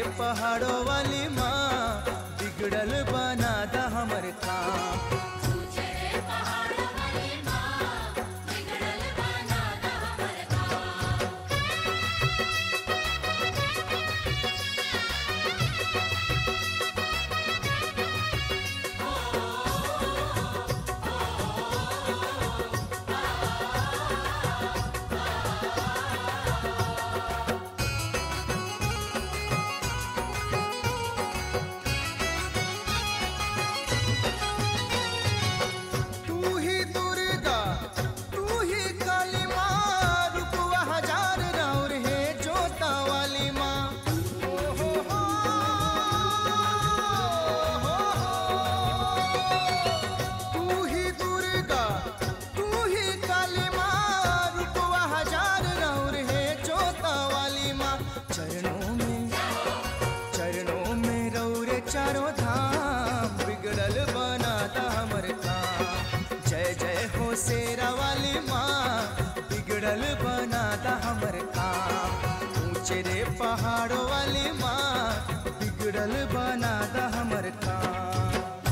पहाड़ों वाली माँ बिगड़ल बना दा हमर काम ऊंचे रे पहाड़ों वाली माँ बिगड़ल बना दा हमर काम तू ही दुर्गा तू ही काली माँ रुपवा हजार राउर है जोता वाली माँ ओ हो हो, हो हो। तू ही दुर्गा तू ही काली माँ रुपवा हजार राउर है जोता वाली माँ चरणों में चरणों में रौरे चारों धाम बिगड़ल बनाता हमर काम जय जय हो शेरा वाली माँ बिगड़ल बनाता हमर काम ऊंचे रे पहाड़ों वाली माँ बिगड़ल बनाता हमर काम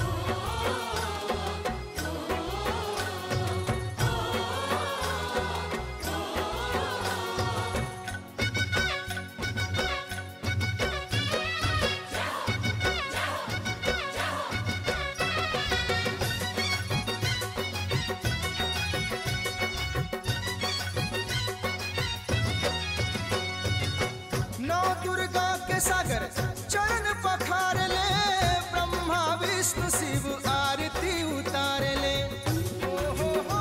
नौ दुर्गा के सागर चरण पखार ले ब्रह्मा विष्णु शिव आरती उतार ले ओ हो हो,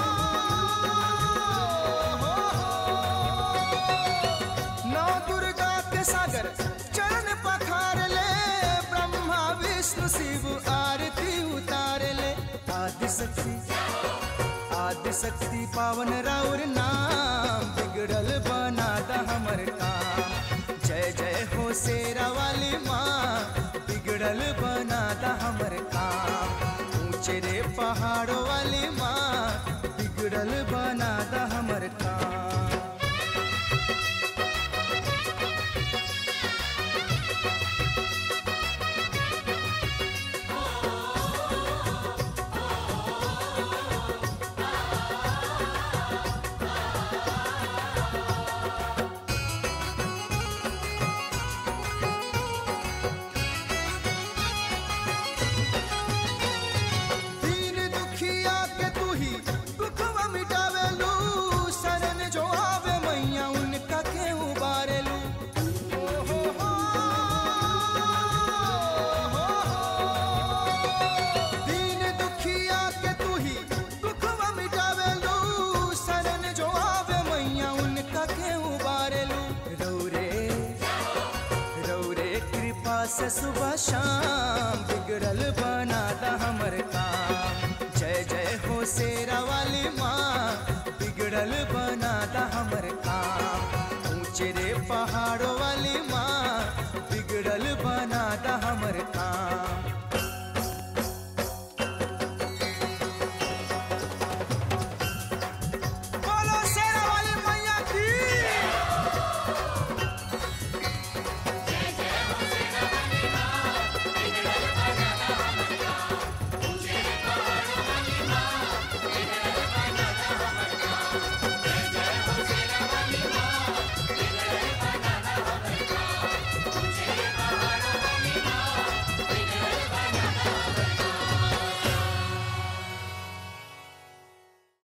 हो हो। नौ दुर्गा के सागर चरण पखार ले ब्रह्मा विष्णु शिव आरती उतार ले आदि शक्ति आदि शक्ति पावन राउर नाम बिगड़ल बनाता हमर काम जय जय हो शेरा वाली माँ बिगड़ल बनाता हमर काम ऊंचे रे पहाड़ों वाली माँ बिगड़ल बनाता हमर काम दीन दुखिया के तू ही दुखवा मिटावेलू शरण जो आवे मैया उनका के उबारेलू ओ हो हो, हो हो। दीन दुखिया के तू ही दुखवा मिटावेलू शरण जो आवे मैया उनका के उबारेलू रौरे रौरे कृपा से सुबह शाम बिगड़ल बनाता हमर काम जय जय हो शेरा वाली माँ बिगड़ल बनाता हमर काम ऊंचे रे पहाड़ों